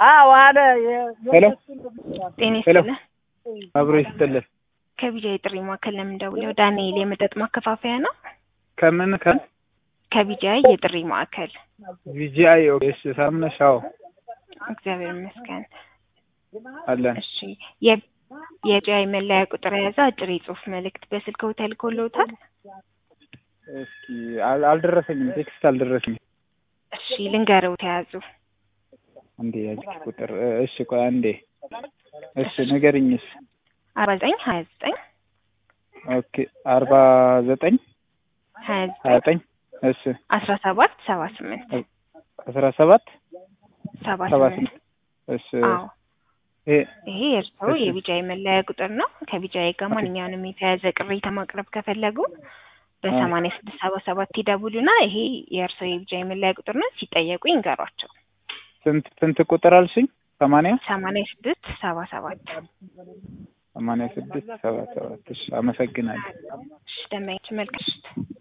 አዎ አለ ሄሎ ጤና ሄሎ ይስጥልን። አብሮ ይስጥልን። ከቢጃ የጥሪ ማዕከል ለምን ደውለው? ዳንኤል የመጠጥ ማከፋፈያ ነው። ከምን ከን ከቢጃ የጥሪ ማዕከል ቪጂአይ ኦኬ። እሺ ሰላም ነሽ? አዎ እግዚአብሔር ይመስገን። አለን። እሺ የ- የቢጃይ መለያ ቁጥር የያዘ አጭር የጽሁፍ መልእክት በስልክዎ ተልኮልዎታል? እስኪ አል- አልደረሰኝም፣ ቴክስት አልደረሰኝም። እሺ ልንገረው ተያዙ አንዴ ያጅ ቁጥር እሺ፣ ቆይ አንዴ እሺ፣ ንገሪኝስ። አርባ ዘጠኝ ሀያ ዘጠኝ ኦኬ አርባ ዘጠኝ ሀያ ሀያ ዘጠኝ ዘጠኝ እሺ አስራ ሰባት ሰባ ስምንት አስራ ሰባት ሰባ ሰባ ስምንት ስምንት እሺ አዎ ይሄ ይሄ የእርስዎ እሺ። የቢጃይ መለያ ቁጥር ነው። ከቢጃይ ጋር ማንኛውንም የተያያዘ ቅሬታ ማቅረብ ከፈለጉ በሰማንያ ስድስት ሰባ ሰባት ይደውሉና ይሄ የእርስዎ የቢጃይ መለያ ቁጥር ነው። ሲጠየቁ ይንገሯቸው። ስንት ስንት ቁጥር አልሽኝ? ሰማንያ ሰማንያ ስድስት ሰባ ሰባት ሰማንያ ስድስት ሰባ ሰባት እሺ፣ አመሰግናለሁ። እሺ ደመች መልካም ምሽት።